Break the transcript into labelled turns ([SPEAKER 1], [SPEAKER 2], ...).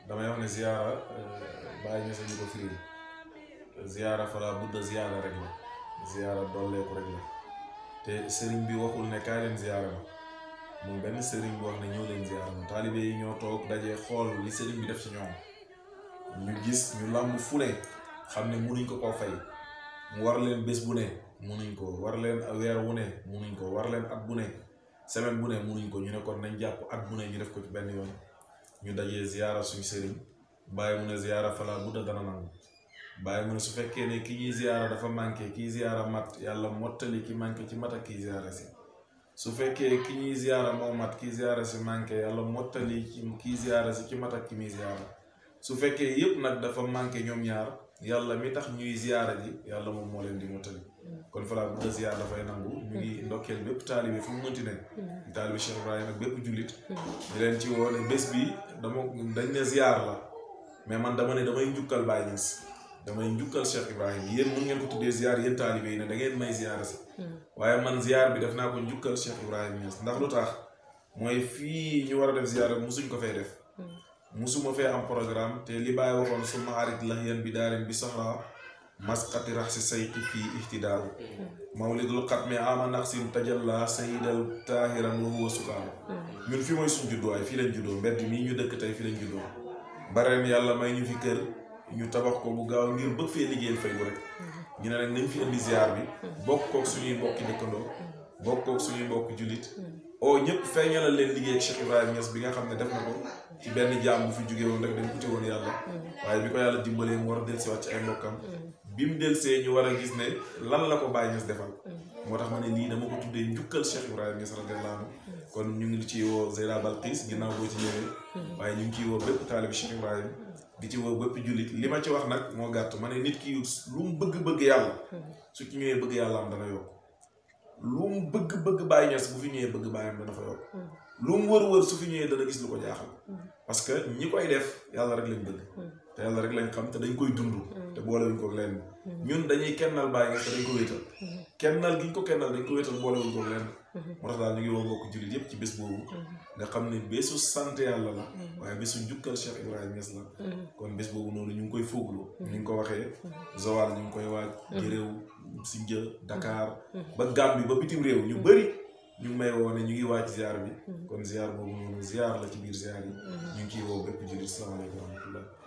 [SPEAKER 1] damay wax ne ziyaara bàyyi ña sa ñu ko firil ziyaara fala budda ziyaara rek la ziyaara dolleeku rek la te sëriñ bi waxul ne kaay leen ziyaara ma moom benn sëriñ bi wax ne ñëw leen ziyaara ma taalibe yi ñoo toog dajee xool li sëriñ bi def ci ñoom ñu gis ñu làmb fu ne xam ne munuñ ko koo fay mu war leen bés bu ne munuñ ko war leen weer wu ne munuñ ko war leen at bu ne semaine bu ne munuñ ko ñu ne kon nañ jàpp at bu ne ñu def ko ci benn yoon ñu dajee ziyaara suñu sëriñ bàyyi mu ne ziyaara fala budda dana nangu bàyyi mu ne su fekkee ne ki ñuy ziyaara dafa manqué kii ziyaara mat yàlla mottali ki manqué ci mat ak kii ziyaara si su fekkee ki ñuy ziyaara moo mat kii ziyaara si manqué yàlla mottali ci kii ziyaara si ci mat ak ki muy ziyaara su fekkee yépp nag dafa manqué ñoom ñaar yàlla mi tax ñuy ziyaara ji yàlla moom moo leen di mottali kon falaa bu dee ziyaar dafay nangu ñu ngi ndokkeel bépp taalibe fu mu mënti ne taalibe Cheikh Ibrahima ak bépp jullit di leen ci woo ne bés bi dama dañ ne ziyaar la mais man dama ne damay njukkal Baye Niass damay njukkal Cheikh Ibrahima yéen mun ngeen ko tuddee ziyaar yéen taalibe yi ne da ngeen may ziyaara si waaye man ziyaar bi def naa ko njukkal Cheikh Ibrahima Niass ndax lu tax mooy fii ñu war a def ziyaar musuñ ko fay def musuma fee am programme te li Baye waxoon suma arit la yéen bi daarin bi soxla masqati rax si sayqi fii ihtidaaru mawlidul xatmi ama naqsin tajalla sayidal taahiran wa huwa sukaaru ñun fi mooy suñ judduwaay fii lañ juddoo mbedd mii ñu dëkk tey fii lañ juddoo bareen yàlla may ñu fi kër ñu tabax ko bu gaaw ngir bëgg fee liggéeyal fay bu rek ñu ne nag nañ fi indi ziar bi bokk kook suñuy mbokki dëkkandoo bokk kook suñuy mbokki jullit oo ñëpp feeñalal leen liggéey ak Cheikh Ibrahima Niass bi nga xam ne def na ko ci benn jaam bu fi jóge woon rek dañ uti woon yàlla waaye bi ko yàlla dimbalee mu war a dellusiwaat ci ay mbokkam bi mu delsee ñu war a gis ne lan la ko Baye Niass defal moo tax ma ne lii dama ko tuddee njukkal Cheikh Ibrahima Niass radiyallahu anhu kon ñu ngi ci woo Zeyda Balqis ginnaaw boo ci ñëwee waaye ñu ngi ciy woo bépp taalibi Cheikh Ibrahima di ci woo bépp jullit li ma ci wax nag moo gàtt ma ne nit ki lu mu bëgg-bëgg yàlla su ci ñëwee bëgg yàlla am dana yokk lu mu bëgg-bëgg Baye Niass bu fi ñëwee bëgg Baye am dana fa yokk lu mu wër-wër su fi ñëwee dana gis lu ko jaaxal parce que ñi koy def yàlla rek lañ bëgg te yàlla rek lañ xam te dañ koy dund te boolewuñ ko lenn ñun dañuy kennal Baye Niass te dañ ko wéetal kennal gi ñu ko kennal dañ ko wéetal boolewuñ ko lenn moo tax daal ñu ngi woo mbokk jullit yépp ci bés boobu nga xam ne bésu sant yàlla la waaye bésu njukkal Cheikh Ibrahima Niass la kon bés boobu noonu ñu ngi koy fooglu ñu ngi ko waxee Zawal ñu ngi koy waaj Géréw Sindia Dakar ba Gambie ba bitim réew ñu bëri ñu ngi may woo ne ñu ngi waaj ziar bi kon ziar boobu noonu ziar la ci biir ziar yi ñu ngi ciy woo bépp jullit salaamaaleykum wa rahmatullah